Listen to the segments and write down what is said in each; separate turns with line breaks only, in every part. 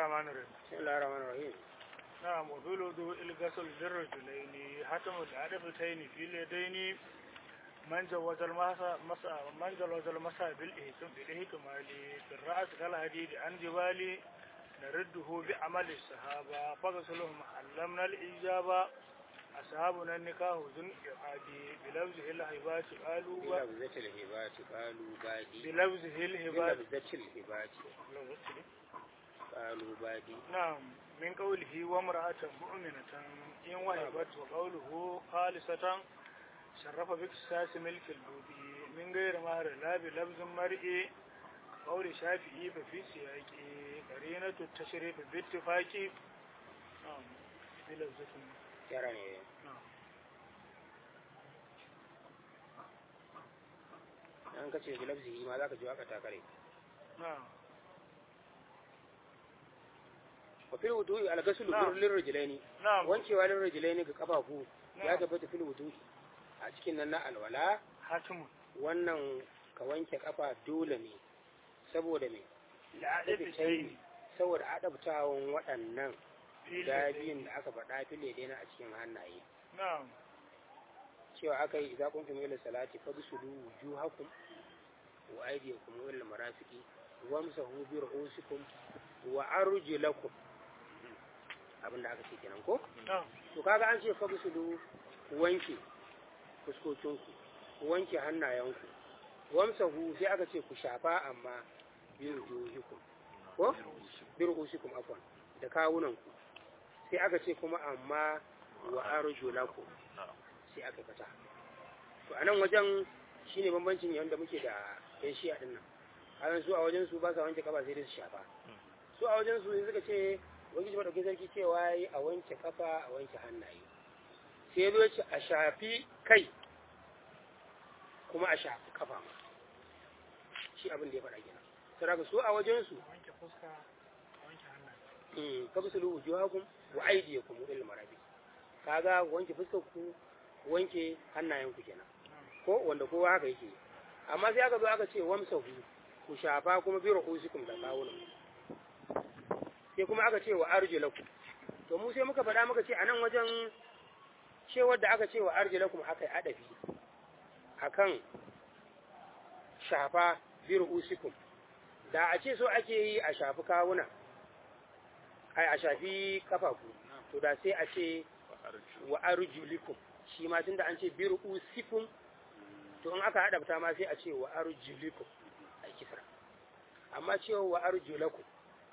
الرحمن الرحيم
بسم الله الرحمن الرحيم
نعم وفي الوضوء الغسل للرجلين حتم العدفتين في اليدين من جوز المسا مسا من جوز المسا بالإهتم بالاهتمال في الرأس كالحديد عن جبال نرده بعمل الصحابة فغسلهم علمنا الإجابة أصحابنا النكاح ذن إعادي بلفظه الهبات قالوا
بلفظة الهبات قالوا بادي
بلفظه الهبات
بلفظة الهبات قالوا بادي
نعم من قوله وامرأة مؤمنة إن وهبت وقوله خالصة شرف باكتساس ملك البودي من غير مهر لا بلفظ مرئي قول شافعي ففي سياق قرينة التشريف باتفاق نعم بلفظة
yara ne
نعم
an kace bilafzihi ma zaka ji waka ta kare
نعم
wa fil wudu'i al-ghusl
Na'am.
lil rijlaini
نعم
wancewa lil rijlaini ga kafafu ya
نعم
tabbata fil wudu'i a cikin nan na alwala
حاتم
wannan ka wanke kafa dole ne saboda me
العدفتين
saboda adabtawan waɗannan
في
guda
اليدين.
biyun da aka faɗa file daina a cikin hannaye
نعم
cewa aka yi idza kuntum ila salati fagsulu wujuhakum wa aydiyakum ila al-marafiqi wamsahu bi ru'usikum wa arjulakum abinda aka ce kenan ko
نعم
to kaga an ce fagsulu ku wanke fuskokinku ku wanke hannayenku wamsahu sai aka ce ku shafa amma bi wujuhikum ko bi ru'usikum afwan da kawunanku sai aka ce kuma amma wa arjulakum sai aka fata to a nan wajen shine bambancin yadda muke da yan shi'a din nan kayan su a wajen su ba sa wanke kafa sai dai su shafa su a wajen su sai suka ce wani ji madaukin sarki cewa yi a wanke kafa a wanke hannaye sai zo ce a shafi kai kuma a shafi kafa ma shi abin da ya faɗa kenan saboda su a wajen su
wanke fuska wanke hannaye
kabsulu wujuhakum wa aydiyakum ila al-marafiq kaga wanke fuskar ku wanke hannayen ku kenan ko wanda kowa haka yake amma sai aka zo aka ce wamsahu ku shafa kuma bi ru'usikum da kawunan sai kuma aka ce wa arjulakum to mu sai muka faɗa muka ce a nan wajen cewar da aka ce wa arjulakum aka yi adafi akan shafa bi ru'usikum da a ce so ake yi a shafi kawuna ai a shafi kafafu to da sai a ce wa arjulikum shi ma tunda an ce bi ru'usikum to in aka hadabta ma sai a ce wa arjulikum a kisra amma cewa wa arjulakum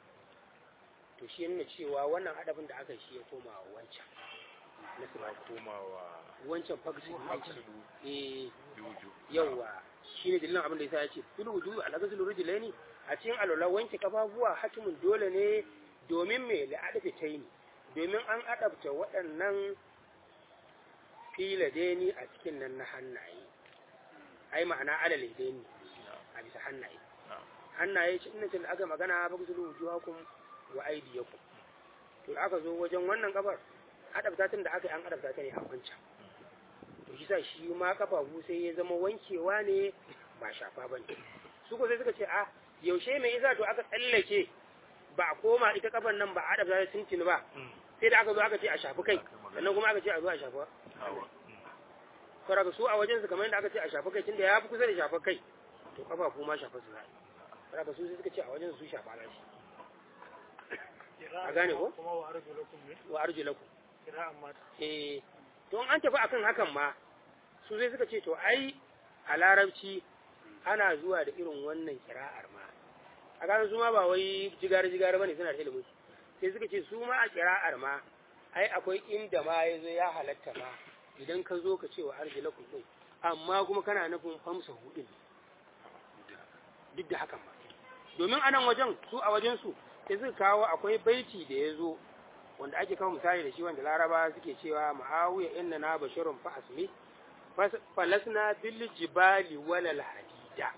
to shi nuna cewa wannan hadabin da aka yi shi ya koma wa wancan na sirri
komawa
wancan fagsi wancan
maksulu
eh
juju
yawa shine dalilin abin da yasa ya ce fil wudu al ghusl rijlaini a cikin alwala wanke kafafuwa hatimun dole ne domin me la adafi taini domin an adabta waɗannan filadeni a cikin nan na hannaye ai ma'ana alal yadaini a bisa hannaye hannaye shi inda da aka magana ba ku zulu wujuhakum wa aydiyakum to da aka zo wajen wannan kafar adabta tun da aka yi an adabta ta ne a wancan to shi sa shi ma kafafu sai ya zama wankewa ne ba shafa ba ne su ko sai suka ce a yaushe mai isa to aka tsallake ba a koma ita kafan nan ba a adabta ta tuntuni ba sai da aka zo aka ce a shafi kai sannan kuma aka ce a zo a shafa saboda su a wajen su kamar yadda aka ce a shafa kai tunda ya fi kusa da shafa kai to kafafu ma shafa su za saboda su sai suka ce a wajen su shafa na shi A gane ko?
kuma wa arjulakum ne
wa arjulakum
kira'an mata
eh to in an tafi akan hakan ma su sai suka ce to ai a larabci ana zuwa da irin wannan kira'ar ma a gane su ma ba wai jigar jigar bane suna da ilimin su sai suka ce su ma a kira'ar ma ai akwai inda ma ya zo ya halatta ma idan ka zo ka ce wa arjulakum din amma kuma kana nufin famsa hudin duk da hakan ma domin a nan wajen su a wajen su sai suka kawo akwai baiti da ya zo wanda ake kawo misali da shi wanda laraba suke cewa ma'awiya inna na bashirun fa asmi falasna bil jibali walal hadida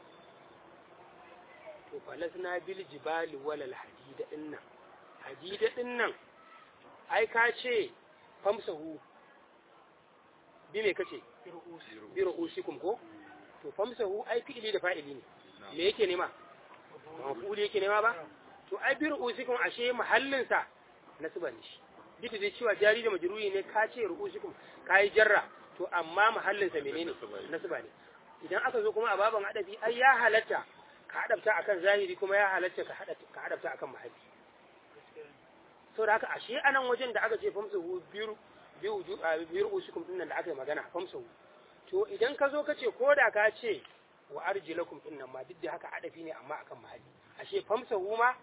to falasna bil jibali walal hadida dinnan hadida dinnan ai ka ce famsahu bi me kace bi ru'usikum ko to famsahu ai fi'ili da fa'ili ne me yake nema mafuli yake nema ba to ai bi ru'usikum ashe mahallin sa nasba ne shi duk da cewa jari da majruri ne ka ce ru'usikum kai jarra to amma mahallin sa menene nasba ne idan aka zo kuma a baban adabi ai ya halatta ka adabta akan zahiri kuma ya halatta ka hada ka adabta akan mahalli to da haka ashe anan wajen da aka ce famsahu biyu biyu biyu usukum din nan da aka yi magana famsahu to idan ka zo ka ce ko da ka ce wa arjilakum din nan ma duk da haka adafi ne amma akan mahalli ashe famsahu ma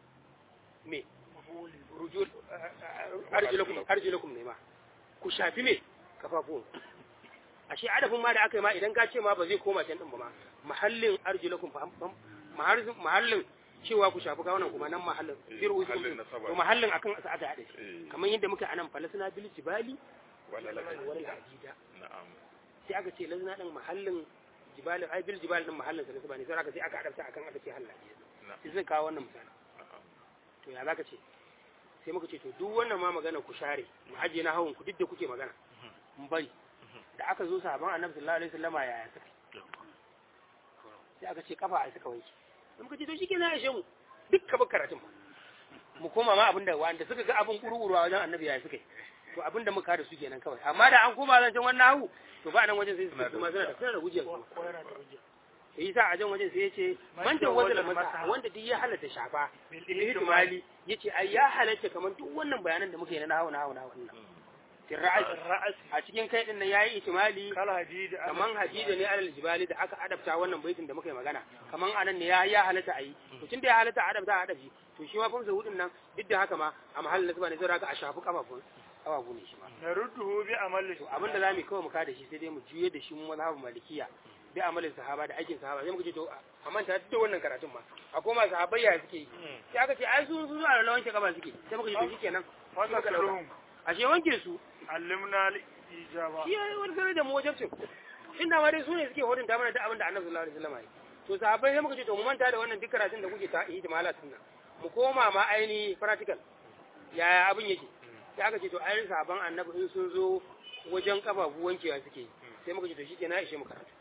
me rujul arjilakum arjilakum ne ma ku shafi me kafafuwan ashe adafin ma da aka yi ma idan ka ce ma ba zai koma can din ba ma mahallin arjilakum mahallin cewa ku shafi kawunan kuma nan mahallin bir usul to mahallin akan asa aka hade kamar yadda muka anan falasna bil jibali wala hadida
na'am
sai aka ce lazna din mahallin jibali ai bil jibali din mahallin sa ne sai aka sai aka adabta akan aka ce halla sai zai kawo wannan misali to ya zaka ce sai muka ce to duk wannan ma magana ku share mu aje na hawan ku duk da kuke magana mun bari da aka zo sahaban annabi sallallahu alaihi wasallama yaya suka sai aka ce kafa ai suka wanke sai muka ce to shikenan ya ishe mu duk ka bar karatun mu koma ma abinda wanda suka ga abin kuru-kuru a wajen annabi yaya suka yi to abinda muka da su kenan kawai amma da an koma zancen wannan hawu to ba nan wajen sai su kuma suna da suna da hujjar kuma
ko yana da hujja
sai yasa a jan wajen sai ya ce mantan wanda da masa wanda duk ya halatta shafa
bil
ihtimali yace ai ya halatta kamar duk wannan bayanan da muka yi na hawu na hawu na hawu nan fil ra'as
ra'asi
a cikin kai din nan yayi ihtimali
kala hadid
kaman hadida ne alal jibali da aka adabta wannan baitin da muka yi magana kaman anan ne ya ya halatta ayi to tunda ya halatta adabta a adabi to shi ma famsa hudun nan duk da haka ma a mahallin nasaba ne zai raka a shafi kafafun kafafu ne shi ma
narudduhu bi amali
to abin da zamu kawai mu kada shi sai dai mu juye da shi mu mazhabin malikiya bi amalin sahaba da aikin sahaba sai muka ce to a manta duk da wannan karatun ma akwai masu sahabbai ya suke yi sai aka ce ai su su zuwa da wanke kafa suke sai muka ce to shikenan
wanda
suka dauka
karuhum
ashe wanke su
allimna al ijaba
shi ya wani sanar da mu wajabcin inda ma dai su ne suke hodin ta mana da abin da annabi sallallahu alaihi wasallam ya yi to sahabbai sai muka ce to mu manta da wannan duk karatun da kuke ta yi jama'a sunna mu koma ma aini practical yaya abin yake sai aka ce to ayin sahabban annabi in sun zo wajen kafafu wankewa suke yi sai muka ce to shikenan ya ishe mu karatu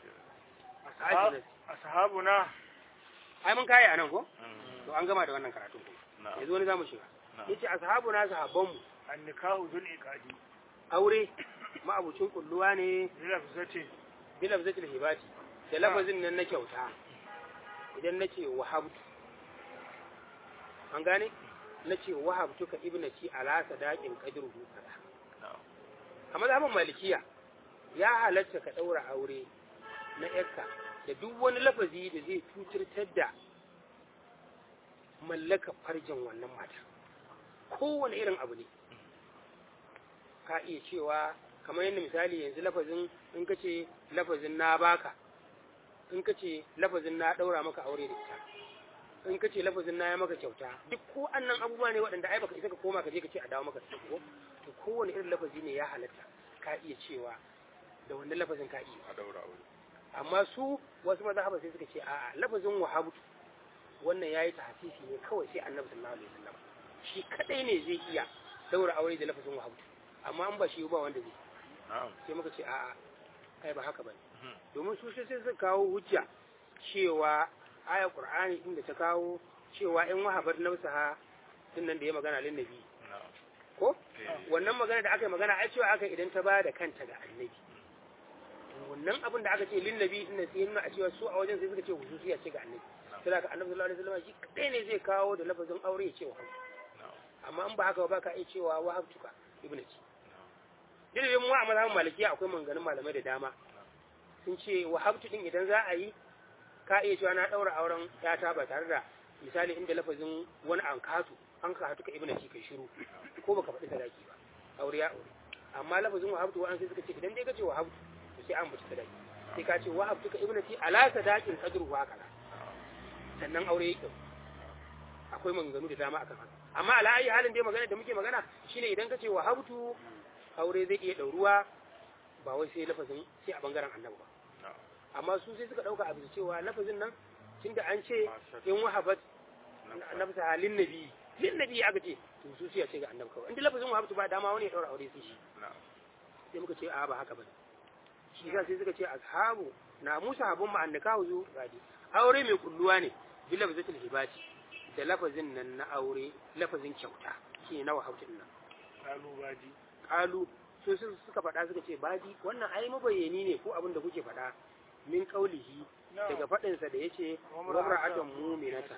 ashabuna
ai mun kaya anan ko to an gama da wannan karatu
na'am
yanzu wani zamu shiga
na'am
yace ashabuna sahabban mu
annikahu dul iqadi
aure ma'abucin kulluwa ne
lafzati
bi lafzatil hibati da lafazin nan na kyauta idan nace wahabtu an gane nace wahabtu ka ibnati ala sadaqin qadruhu kaza
na'am
a mazhabin malikiya ya halatta ka daura aure na yarka da duk wani lafazi da zai cutar da mallaka farjin wannan mata kowane irin abu ne ka iya cewa kamar yadda misali yanzu lafazin in ka ce lafazin na baka in ka ce lafazin na daura maka aure da ita in ka ce lafazin na ya maka kyauta duk ko annan abubuwa ne waɗanda ai baka isa ka koma ka je ka ce a dawo maka su ko to kowane irin lafazi ne ya halatta ka iya cewa da wannan lafazin ka iya
a daura aure
amma su wasu mazhaba sai suka ce a'a lafazin wahabtu wannan yayi tahsisi ne kawai sai annabi sallallahu alaihi wasallam shi kadai ne zai iya daura aure da lafazin wahabtu amma an ba shi ba wanda zai
na'am
sai muka ce a'a ai ba haka bane
Mhm.
domin su sai suka kawo hujja cewa ayar qur'ani inda ta kawo cewa in wahabar nafsaha din nan da ya magana lin nabi
na'am
ko
eh
wannan magana da aka yi magana ai cewa aka idan ta ba da kanta ga annabi wannan abin da aka ce lin nabi din nan sai nuna a cewa su a wajen sai suka ce hususiya ce ga annabi sai ka annabi sallallahu alaihi wasallam shi kadai ne zai kawo da lafazin aure ya ce wa
na'am
amma in ba haka ba ka iya cewa wahabtuka ibnati dalilin mu a mazhabin malikiya akwai maganganun malamai da dama sun ce wahabtu din idan za a yi ka iya cewa na daura auren yata ba tare da misali inda lafazin wani an katu an ka hatuka ibnati kai shiru ko baka faɗi sadaki ba aure ya aure amma lafazin wahabtu wa'an sai suka ce idan dai ka ce wahabtu to sai an mutu sadaki sai ka ce wahabtuka ibnati ala sadakin qadru wa kala sannan aure ya kyau akwai maganganu da dama akan haka amma ala ayi halin dai magana da muke magana shine idan ka ce wahabtu aure zai iya ɗauruwa ba wai sai lafazin sai a bangaren annabi ba
na'am
amma su sai suka ɗauka abin cewa lafazin nan tunda an ce in wahabat annabi ta halin nabi lin nabi aka ce to su sai ce ga annabi kawai inda lafazin wahabtu ba dama wani ya ɗaura aure sai shi
na'am
sai muka ce a ba haka bane shi yasa sai suka ce ashabu na musa habun ma annaka huzu gadi aure mai kulluwa ne bil lafzatil hibati da lafazin nan na aure lafazin kyauta shi na wahautin nan
kalubadi
kalu su su- suka faɗa suka ce badi wannan ai mabayyani ne ko abin da kuke faɗa min kaulihi daga faɗinsa da yace wamra'atan mu'minatan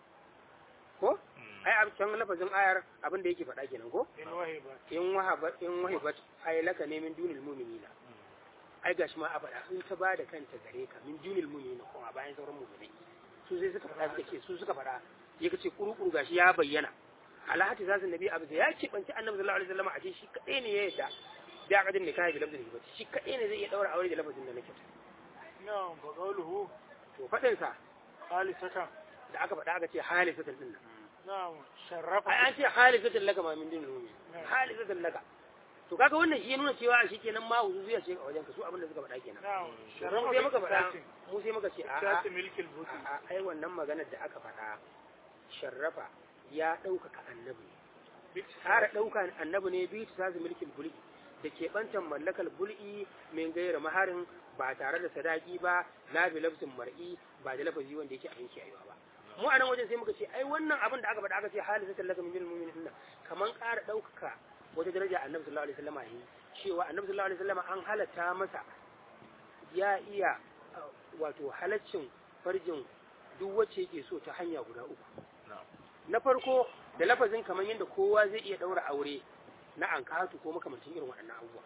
ko ai a can lafazin ayar abin da yake faɗa kenan ko
in wahiba
in wahaba in wahibat ai laka ne min dunil mu'minina ai gashi ma a faɗa in ta ba da kanta gare ka min dunil mu'minina kuma bayan sauran mu'minai su sai suka faɗa suka ce su suka faɗa ya kace kurukuru gashi ya bayyana alhati zasu nabi abu da ya ce banci annabi sallallahu alaihi wasallam a ce shi kadai ne ya yadda da akadin nikahi bi lafzin hibati shi kadai ne zai iya daura aure da lafazin da nake
na'am fa qawluhu
to faɗin sa
khalisatan
da aka faɗa aka ce halisatan din nan
na'am sharrafa
ai an ce halisatan laka ma min dunil mu'min halisatan laka to kaga wannan shi ya nuna cewa shi kenan ma huzuziya ce a wajen ka su abin da suka faɗa kenan
na'am
mu
sharrafa
sai muka faɗa
faɗa
mu sai muka ce a a
sati milkil buti
a ai wannan maganar da aka faɗa sharrafa ya ɗaukaka annabi ne ƙara ɗauka annabi ne bi ta sazi mulkin bul'i da ke ɓantan mallakar bul'i min gaira maharin ba tare da sadaki ba la bi lafzin mar'i ba da lafazi wanda yake abin kiyayewa ba mu a nan wajen sai muka ce ai wannan abin da aka faɗa aka ce halin sa tallaka min mu'minin nan kaman ƙara ɗaukaka wata daraja annabi sallallahu alaihi wasallam yi cewa annabi sallallahu alaihi wasallam an halatta masa ya iya uh, wato halaccin farjin duk wacce yake so ta hanya guda uku na farko da lafazin kamar yadda kowa zai iya ɗaura aure na ankatu ko makamancin irin waɗannan abubuwa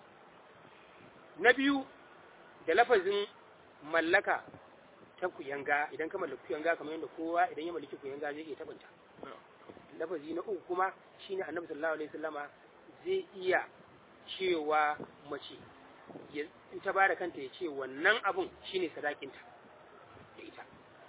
na biyu da lafazin mallaka ta kuyanga idan ka mallaki kuyanga kamar yadda kowa idan ya mallaki kuyanga zai iya tabanta lafazi na uku kuma shine annabi sallallahu alaihi wasallama zai iya cewa mace ya in ta bada kanta ya ce wannan abun shine sadakinta da ita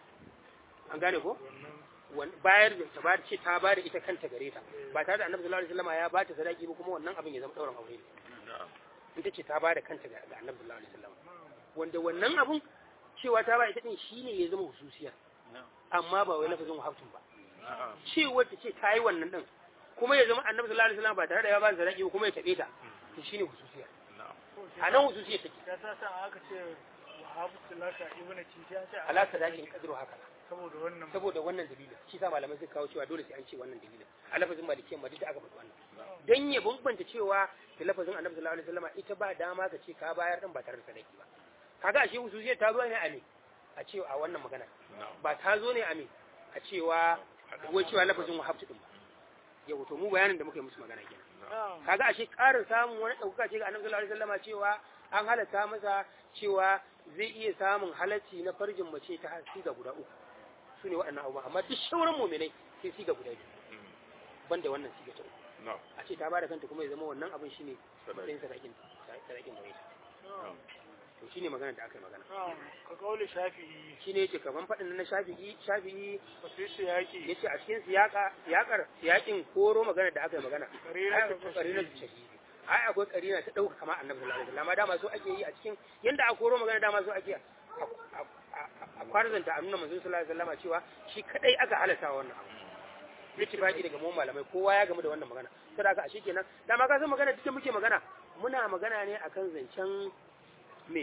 an gane ko
wannan
wan- bayar da ta bada ce ta bada ita kanta gare ta ba tare da annabi sallallahu alaihi wasallam ya bata sadaki ba kuma wannan abin ya zama dauran aure ne in ta ce ta bada kanta ga ga annabi sallallahu alaihi wasallam wanda wannan abun cewa ta ba ita din shine ya zama hususiya amma ba wai lafazin wahabtun ba cewa ta ce ta yi wannan din kuma ya zama annabi sallallahu alaihi wasallam ba tare da ya ba sadaki ba kuma ya tabe ta to shine hususiya a nan hususiya take
ya sa san aka ce wahabu tilaka ibnu ci ya ce
ala sadakin kadru haka
saboda wannan
saboda wannan dalilin shi sa malamai suka kawo cewa dole sai an ce wannan dalilin a lafazin malikiyan ma duk da aka faɗi wannan dan ya bambanta cewa da lafazin annabi sallallahu alaihi wasallam ita ba dama ka ce ka bayar din ba tare da sadaki ba kaga ashe ususiyar ta zo ne a me a cewa a wannan magana ba ta zo ne a me a cewa wai cewa lafazin wahabtu din ba yau to mu bayanin da muka yi musu magana kenan
na'am
kaga ashe ƙarin samun wani ɗaukaka ce ga annabi sallallahu alaihi wasallam cewa an halatta masa cewa zai iya samun halacci na farjin mace ta siga guda uku su ne waɗannan abubuwa amma duk shauran muminai sai siga guda biyu banda wannan siga ta uku a ce ta bada kanta kuma ya zama wannan abin shine matsayin sadakin sadakin da ita
na'am
to shine magana da aka yi magana
na'am ka kauli shafi'i
shine yace kaman faɗin na shafi'i shafi'i
ba su yi siyaki
yace a cikin siyaka siyakar siyakin koro magana da aka yi magana
Karina
ai
ta
akwai karina ta shahidi ai akwai karina ta dauka kama annabi sallallahu alaihi wasallam dama so ake yi a cikin yanda a koro magana dama so ake a- a- a- a kwarzanta a nuna manzon sallallahu alaihi wasallam cewa shi kadai aka halatta wannan abu ittifaqi daga mu malamai kowa ya gamu da wannan magana saboda haka ashe kenan dama ka san magana duk da muke magana muna magana ne akan zancen me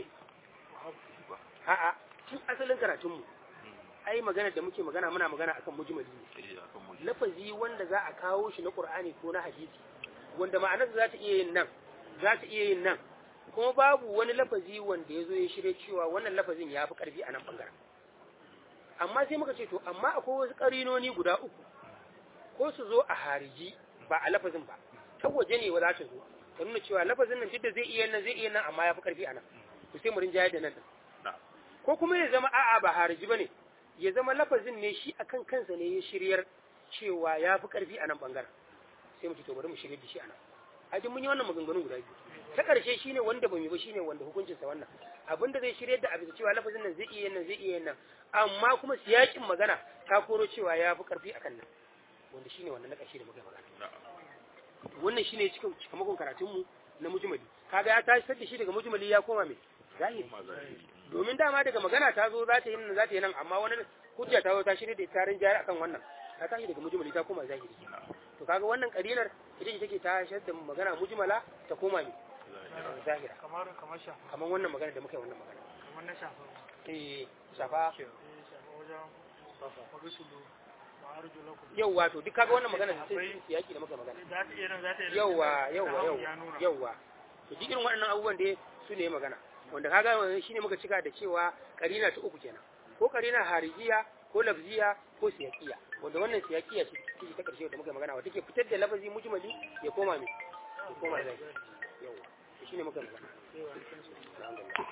a'a tun asalin karatunmu ai magana da muke magana muna magana akan mujmali ne lafazi wanda za a kawo shi na Qur'ani ko na hadisi wanda ma'anar za ta iya yin nan za ta iya yin nan kuma babu wani lafazi wanda ya zo ya shirya cewa wannan lafazin ya fi ƙarfi a nan ɓangaren amma sai muka ce to amma akwai wasu ƙarinoni guda uku ko su zo a hariji ba a lafazin ba ta waje ne wa za ta zo ta nuna cewa lafazin nan duk da zai iya nan zai iya nan amma ya fi ƙarfi a nan to sai mu rinjayar da nan din ko kuma ya zama a'a ba hariji bane ya zama lafazin ne shi akan kansa ne ya shiryar cewa ya fi ƙarfi a nan ɓangaren sai mu ce to bari mu shirya da shi a nan a duk mun yi wannan maganganun guda biyu ta ƙarshe shine wanda ba mu yi ba shine wanda hukuncin sa wannan abin da zai shirya da abin cewa lafazin nan zai iya nan zai iya nan amma kuma siyakin magana ta koro cewa ya fi ƙarfi akan nan wanda shine wannan na ƙarshe da muka yi magana wannan shine cikin cikamakon karatun mu na mujmali kaga ya tashi da shi daga mujmali ya koma mai zahiri domin dama daga magana ta zo za ta yi nan za ta yi nan amma wani hujja ta zo ta shirya da tarin jari akan wannan ta tashi daga mujmali ta koma zahiri to kaga wannan karinar ita ce take tashar da magana mujmala ta koma mai zahira
kamar kamar shafa
kamar wannan magana da muka yi wannan magana
kamar na shafa
eh shafa
eh shafa wajen magasulu wa arjulakum
yawwa to duk kaga wannan magana sai siyaki da muka magana
za ta iya nan za ta iya
yawwa yawwa
ya
yawwa
nuna
yawwa to duk irin waɗannan abubuwan da su ne magana wanda kaga wannan shine muka cika da cewa karina ta uku kenan ko karina harijiya ko lafziya ko siyakiya wanda wannan siyakiya ce take ta karshe da muka magana wanda take fitar da lafazi mujmali ya koma me ya koma zai yawwa to shine muka magana
sai wa alaikum salam.
alhamdulillah